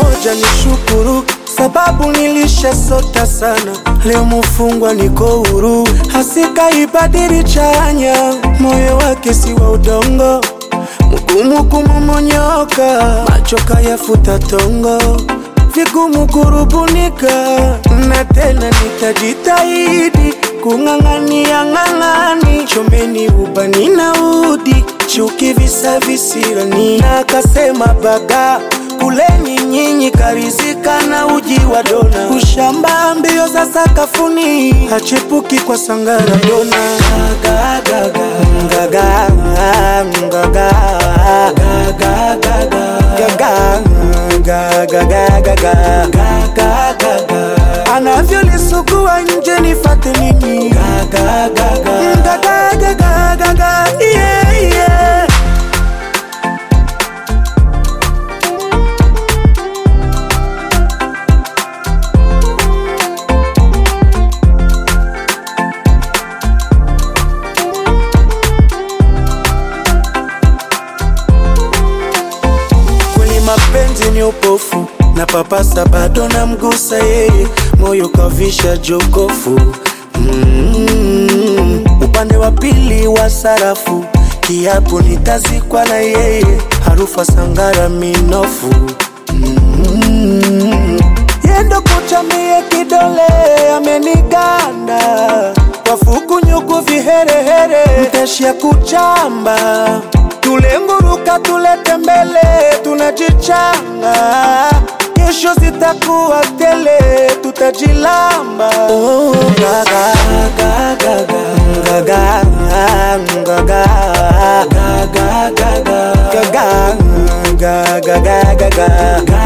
moja ni shukuru, sababu nilishasota sana, leo mufungwa niko huru. Hasika ibadili chanya, moyo wake si wa udongo, mgumu kumomonyoka, macho kayafuta tongo vigumu kurubunika, na tena nitajitahidi kung'ang'ania ng'ang'ani, chomeni ubani na udi, chuki visa visirani, na akasema baga kuleni nyinyi karizika na uji wa dona, ushamba mbio za sakafuni, hachepuki kwa sangara dona gaga gaga gaga gaga gaga gaga gagagagagagagagagaga anavyolisugua nje nifate nini gagagagagaga yeah, yeah. kweli mapenzi ni upofu na papasa bado na mgusa yeye moyo kavisha jokofu mm, upande wa pili wa sarafu kiapo nitazikwa na yeye harufa sangara minofu mm, yendo kuchamie kidole ameniganda wafuku nyuku viherehere mteshia kuchamba tulenguruka tulete mbele tunajichanga kesho zitakuwa tele tutajilamba oh, gaga, gaga, gaga, gaga, gaga, gaga, gaga, gaga, gaga, gaga, gaga,